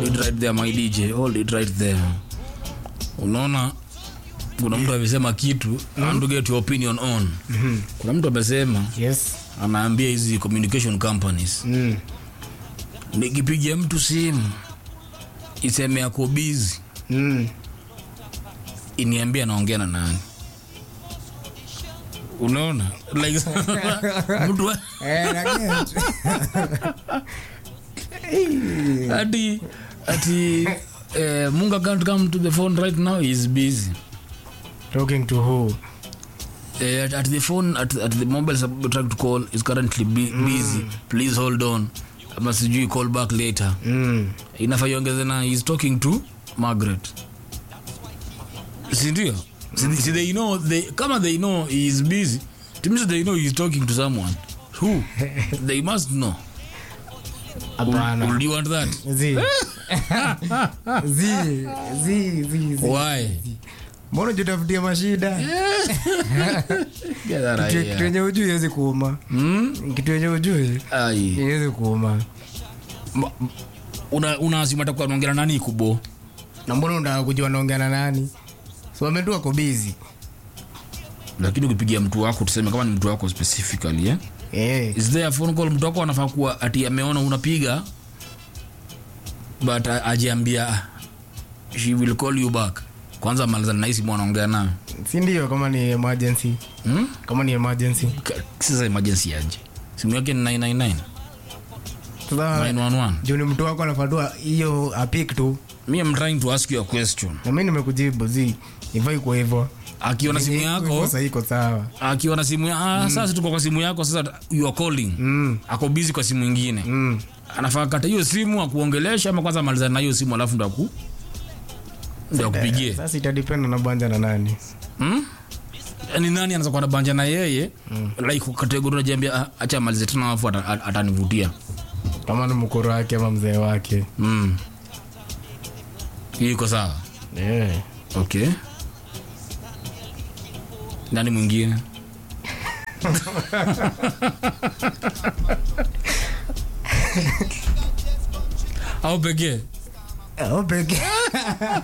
hold it right there my dj hold it right there unaona kuna mtu amesema kitu I want to get your opinion on kuna mtu amesema yes anaambia hizi communication companies mm. nikipigia mtu simu iseme ako busy Mm. iniambia naongea na nani unaona like mtu wa- Eh, na get. ati ati eh, munga can't come to the phone right now he is busy talking to who eh, at, at the phone at, at the mobile sub- trying to call is currently bu- busy please hold on ama sijui call back later mm. inafaa iongeze na is talking to margaret sindio si, si they know they, kama they know he is busy it means they know he is talking to someone who they must know hapana Would you want that zi zi zi zi zi why mbona jitafutia mashida Get that Kitu- idea. kitu yenye ujui iwezi kuuma Hmm? kitu yenye ujui Ai. iwezi kuuma Ma- una unasima takuwa naongea na nani kubo na mbona unataka kujua naongea na nani so wametu wako bizi lakini ukipigia mtu wako tuseme kama ni mtu wako specifically eh? eh. is there a phone call mtu wako anafaa kuwa ati ameona unapiga but a- ajiambia "Ah, she will call you back kwanza malizana na hii simu anaongea nayo si ndio kama ni emergency hmm? kama ni emergency Ka- sasa emergency aje simu yake ni 999 sasa 911 juu ni mtu wako anafatua hiyo apik tu me am trying to ask you a question na mi nimekujibu zi ivai kwa hivyo akiona simu yako sasa iko sawa akiona simu ya, ah, sasa tuko kwa simu yako sasa you are calling mm. ako busy kwa simu ingine Mm. anafaa kata hiyo simu akuongelesha ama kwanza malizana na hiyo simu alafu ndo aku ndo akupigie sasa itadipenda na banja na nani hmm? ni nani anaweza kuwa na banja na yeye mm. like kategori najiambia "Ah, acha amalize tena alafu ata- ata- atanivutia kama ni mkoro wake ama mzee wake mm. Hiyo iko sawa yeah. okay nani mwingine au pekee Oh, peke